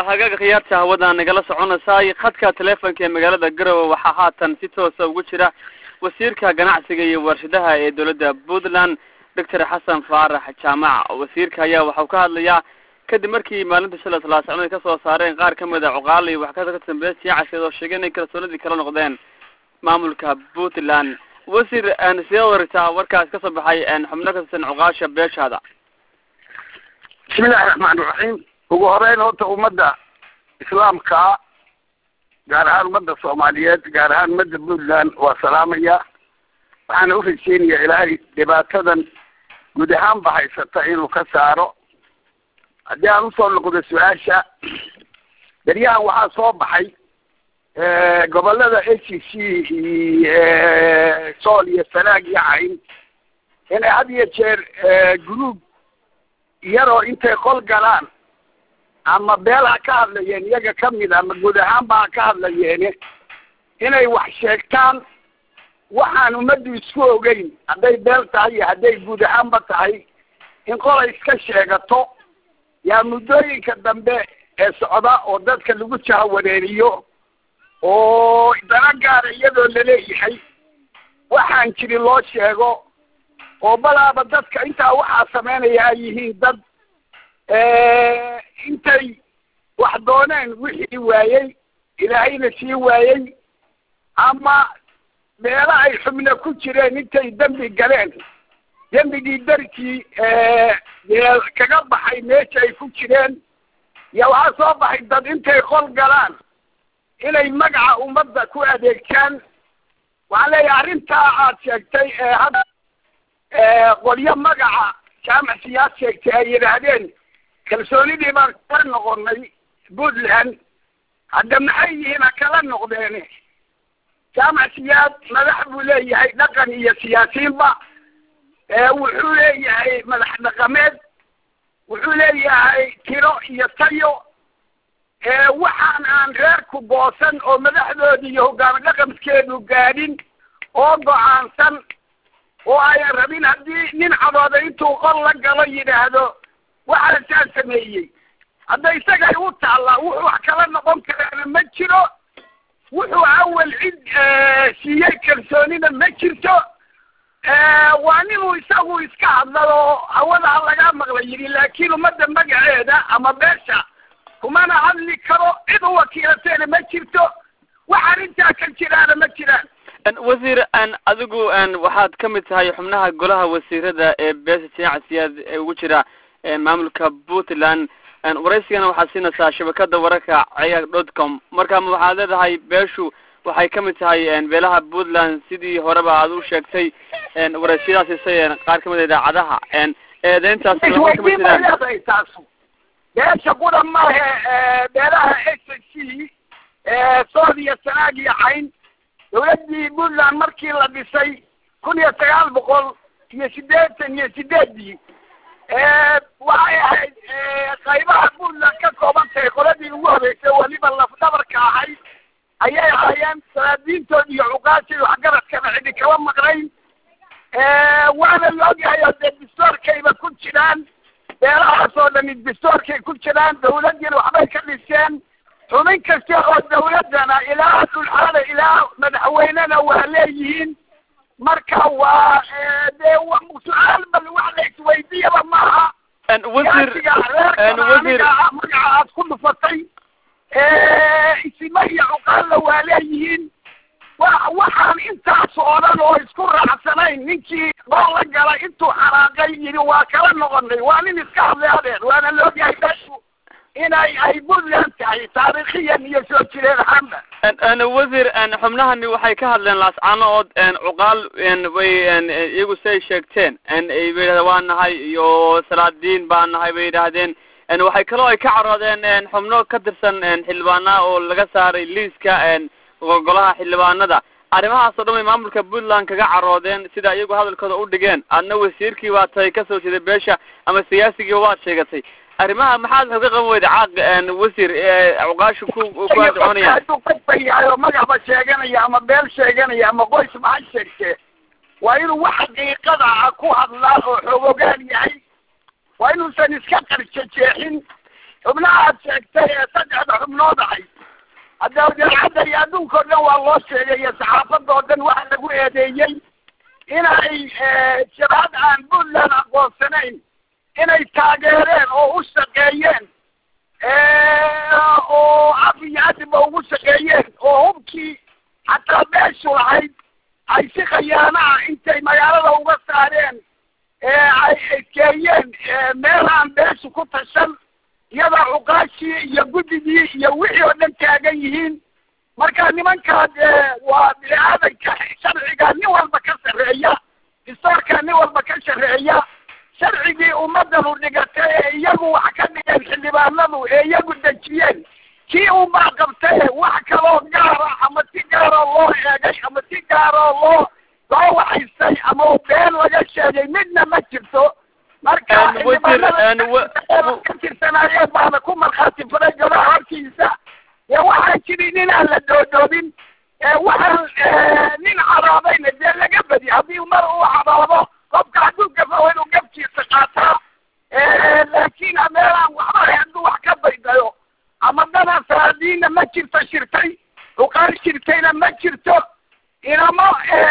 hagaaga khiyaarta hawada nagala soconaysaay khadka teleefonka ee magaalada garowe waxaa haatan si toosa ugu jira wasiirka ganacsiga iyo warshadaha ee dowladda puntland doctor xasan faarax jaamac wasiirka ayaa waxau ka hadlayaa kadib markii maalinta shalay talaasacno ay kasoo saareen qaar kamid a cuqaal iyo wax ka dambeya siyaacaskeed oo sheegay inay kalsoonidii kala noqdeen maamulka puntland wasiir sidee waragtaa warkaas kasoo baxay xubno ka tirsan cuqaasha beeshaada bismillahi raxmaan iraxiim ugu horeyn horta ummadda islaamka gaar ahaan ummadda soomaaliyeed gaar ahaan ummadda puntland waa salaamaya waxaana urajeynayaa ilaahay dhibaatadan guud ahaanba haysata inuu ka saaro haddii aan usoo noqdo su-aasha beryahan waxaa soo baxay gobolada a c c iyo sool iyo sanaag iyo cayn inay had iyo jeer guruub iyadoo intay qol galaan ama beel ha ka hadlayeen iyaga kamid ama guud ahaanba ha ka hadlayeene inay wax sheegtaan waxaan ummaddu isku ogeyn hadday beel tahay iyo hadday guud ahaanba tahay in qolay iska sheegato yaa muddooyinka dambe ee socda oo dadka lagu jahawareeriyo oo dana gaara iyadoo laleeyahay waxaan jirin loo sheego oo balaaba dadka intaa waxaa sameynaya ay yihiin dad intay wax dooneen wixii waayey ilaahayna sii waayey ama meelo ay xubno ku jireen intay dembi galeen dembigii darkii dee kaga baxay meesha ay ku jireen iyo waxaa soo baxay dad intay qol galaan inay magaca ummadda ku adeegtaan waxaan leeyahay arrintaa aad sheegtay ee hadda qolyo magaca jaamac siyaad sheegtay ay yidhaahdeen kalsoonidii baan kala noqonay puntland hadda maxay yihiin ha kala noqdeene jaamac siyaad madax buu leeyahay dhaqan iyo siyaasiinba wuxuu leeyahay madax dhaqameed wuxuu leeyahay tiro iyo tayo waxaan aan reerku boosan oo madaxdoodi iyo hogaami dhaqanskeedu gaadhin oo go-aansan oo ayan rabin haddii nin cadooda intuu qol la galo yidhaahdo waxaa saa sameeyey hadda isagay u taallaa wuxuu wax kala noqon karaana ma jiro wuxuu awal cid siiyey kalsoonina ma jirto waa ninuu isagu iska hadlado hawada ha lagaa maqla yidhi laakiin ummadda magaceeda ama beesha kumana hadli karo cid u wakiilateena ma jirto wax arrintaa ka jiraana ma jiraan wasiir adigu waxaad ka mid tahay xubnaha golaha wasiirada ee beesha jinaca siyaad ee ugu jira maamulka puntland waraysigana waxaad siinaysaa shabakada wararka cayag dot com marka waxaad leedahay beeshu waxay ka mid tahay beelaha puntland sidii horeba aad u sheegtay waraysiyadaas isay qaar kamid a idaacadaha eedeyntaas lama kama jiraan taasu beesha qura maahe beelaha s c sood iyo sanaag iyo cayn dawladdii puntland markii la dhisay kun iyo sagaal boqol iyo siddeetan iyo sideedii waxay ahayd qaybaha puntland ka kooban tahay qoladii ugu horeysay weliba lafdhabarka ahayd ayay ahaayeen salaadiintood iyo cuqaashii waxgaradkana cidi kaba maqnayn waana la ogyahay oo dee distoorkayba ku jiraan beelahaas oo dhani distoorkay ku jiraan dawladdiina waxbay ka dhiseen xubin kasta oo dawladdana ilaa dhulxaada ilaa madaxweynena waa leeyihiin marka waa dee su-aal bal wax la isweydiyaba maaha wasiir wasiir magaca aad ku dhufatay isima iyo cuqaalla waa leeyihiin wa waxaan intaas oo dhan oo isku raacsanayn ninkii qol la galay intuu xanaaqay yidhi waa kala noqonay waa nin iska hadlay adeer waana la ogyahay beeshu inay ay puntland tahay taariikhiyan iyo soo jireen ahaanba wasiir xubnahani waxay ka hadleen laascaanood cuqaal way iyagu siay sheegteen bay yidhahdeen waa nahay iyo salaadiin baa nahay bay yidhaahdeen waxay kaloo ay ka caroodeen xubno ka tirsan xildhibaana oo laga saaray liiska golaha xildhibaanada arrimahaas oo dhan bay maamulka puntland kaga caroodeen sida iyagu hadalkooda u dhigeen adna wasiirkii baa tahay kasoo jeeday beesha ama siyaasigii waad sheegatay arrimaha maxaad waxu ka qaban weyda caaq wasiir cuqaashu ku ku adcoonayaan hadduu qofka yahay oo magacba sheeganaya ama beel sheeganaya ama qoys maxay sheegtee waa inuu wax xaqiiqada ah ku hadlaa oo xoogogaan yahay waa inuusan iska qarjajeexin xubnaha aad sheegtay ee saddex noodahay hadda jaacadda iyo adduunka o dhan waa loo sheegay iyo saxaafadda oo dhan waxa lagu eedeeyey inay shabaab aan puntland aqoonsanayn inay taageereen oo u shaqeeyeen oo af iyo adiba ugu shaqeeyeen oo hubkii xataa beeshu lahayd ay si khayaanaha intay magaalada uga saareen ay ekeeyeen meel aan beeshu ku tashan iyadoo cuqaashii iyo guddigii iyo wixii oo dhan taagan yihiin marka nimankaas waa bini aadanka sharciga nin walba ka sarreeya distoorka nin walba ka sarreeya sharcigii ummadanu dhigatay ee iyagu wax ka dhigeen xildhibaanadu ee iyagu dejiyeen kii unbaa qabtay wax kaloo gaara ama si gaaroo loo eegay ama si gaaroo loo loo waxaystay ama been laga sheegay midna ma jirto marka ka tirsanaayeen baana ku markhaati furay golaha hortiisa dee waxaan jirin inaan la doodoobin waxaan nin caroobayna dee laga badi haddii mar uu caroobo qofka hadduu gafo inuu gafkiisa qaataa laakiin meelaan waxba hadduu wax ka baydayo ama dana saadiina ma jirto shirtay uqaar shirtayna ma jirto inamo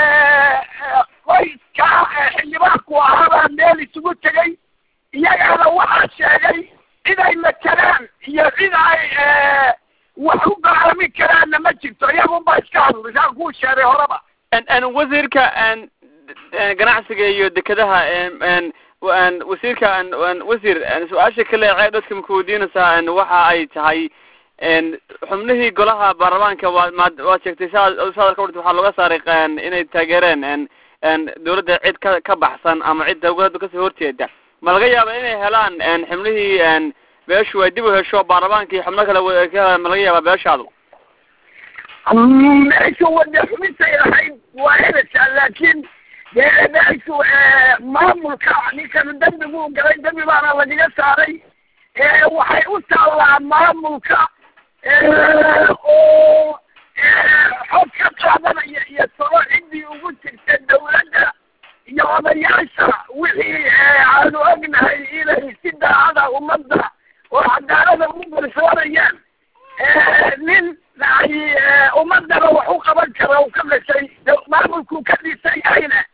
qoyska xildhibaanku ahaabaa meel isugu tegay iyagaana waxaa sheegay cid ay matalaan iyo cid ay wax u go'aami karaanna ma jirto iyagunba iska hadlay saan kuu sheegay horeba wasiirka ganacsiga iyo dekedaha wasiirka wasiir su-aasha kale cee dadka maku weydiinaysaa waxa ay tahay xubnihii golaha baarlamaanka waa maad waad sheegtay saa saadar ka warta waxaa looga saaray inay taageereen dawladda cid ka ka baxsan ama cid dawladda kasoo horjeeda ma laga yaaba inay helaan xubnihii beeshu ay dib u hesho baarlamaanka iyo xubno kale ka ma laga yaaba beeshaadu meeshu wada xubintay lahayd waa helaysaa laakiin dee meeshu maamulka ninkan dembigu galay dembi baana lagaga saaray waxay u taallaa maamulka oo xog ka qaadanaya iyo talo ciddii ugu jirta dawladda iyo odayaasha wixii aanu ognahay inay si daacada ummadda oo cadaalada ugu garsoorayaan nin ay ummadana wax u qaban kara u ka dhashay maamulku ka dhisan yahayna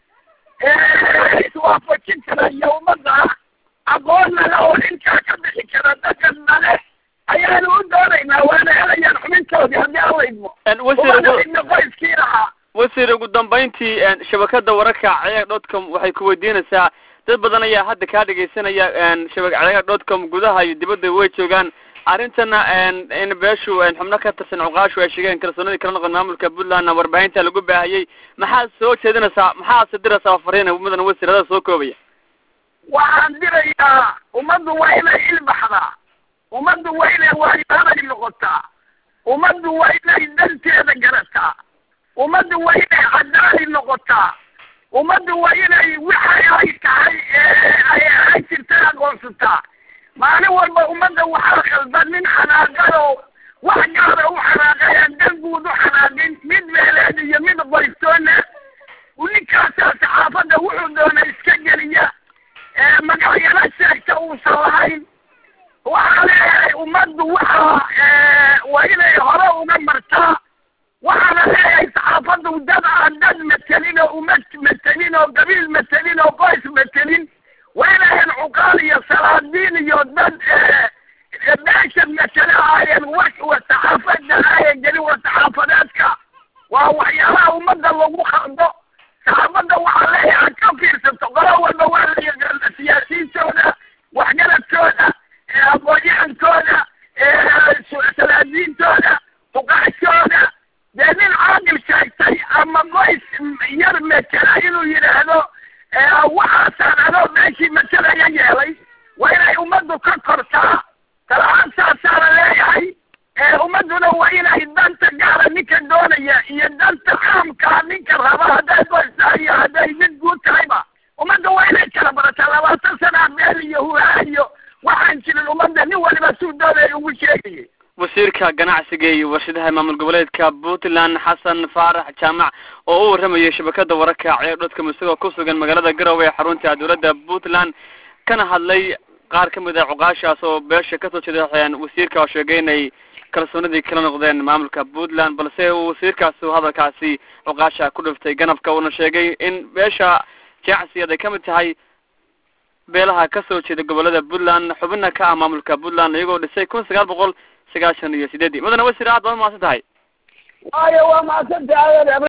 iswaafajin kara iyo ummadda aqoonnale oo inkaa ka bixi kara dadkan nale ayaanu u doonaynaa waana helayaan xubintoodii haddii alla idmo umadaidna qoyskii lahaa wasiir ugu dambayntii shabakada wararka ceega dot com waxay ku weydiinaysaa dad badan ayaa hadda kaa dhegaysanaya shaba ceega dot com gudaha iyo dibadda way joogaan arrintana in beeshu xubno ka tirsan cuqaashu ay sheegeen kalsoonidii kala noqon maamulka puntlandna warbaahinta lagu baahiyey maxaad soo jeedinaysaa maxaad diraysaa fariina mudan wasiir adaa soo koobaya waxaan dirayaa ummaddu waa inay ilbaxdaa ummaddu waa inay waayaday noqotaa ummaddu waa inay danteeda garataa ummaddu waa inay cadaali noqotaa ummaddu waa inay waxa ay tahay ay ay jirta aqoonsataa maalin walba ummadda waxaa khaldan nin xanaaqado wax gaara u xanaaqayaan dan guud u xanaaqin mid meeleed iyo mid qoystoona ninkaasaa saxaafadda wuxuu doona iska geliya magacyala sheegta uusan lahayn waxaa leeyahay ummaddu waxa waa inay hore uga martaa waxaana leeyahay saxaafaddu dad aan dad matelin oo umad matelin oo qabiil matelin oo qoys matelin waa inayan cuqaal iyo salaadiin iyo dad beesha matele ahayen wa saxaafadda ahayen gelin wa saxaafadeedka waa waxyaalaha ummadda lagu khaldo saxaafadda waxaa leeyahay ka fiirsato qolo walba waa la yaqaana siyaasiyiintooda waxgaradkooda aqoon-yahankooda salaadiintooda fuqaashooda dee nin caaqil sheegtay ama qoys yar metela inuu yidhaahdo waxaasaan anoo meeshii matalaya yeelay waa inay ummaddu ka kortaa talaantaasaana leeyahay ummadduna waa inay danta gaara ninka doonaya iyo danta caamkaa ninka raba hadday qoys tahay iyo hadday mid guud tahayba ummadda waa inay kala barataa labaatan sana meel iyo huhaa iyo waxaan jirin ummadda nin waliba suu doonaya ugu sheegayay wasiirka ganacsiga iyo warshadaha maamul goboleedka puntland xasan faarax jaamac oo u warramayay shabakada wararka ceer dhodkam isagoo ku sugan magaalada garowe ee xarunta dowladda puntland kana hadlay qaar ka mid a cuqaashaas oo beesha kasoo jeeda wasiirka oo sheegay inay kalsoonidii kala noqdeen maamulka puntland balse uu wasiirkaasu hadalkaasi cuqaasha ku dhiftay ganabka uuna sheegay in beesha jacsiyaad ay kamid tahay beelaha kasoo jeeda gobolada puntland xubina ka ah maamulka puntland iyagoo dhisay kun sagaal boqol sagaashan iyo sideedii mudane wasiir aad baad umahadsan tahay waayo waa mahadsantahay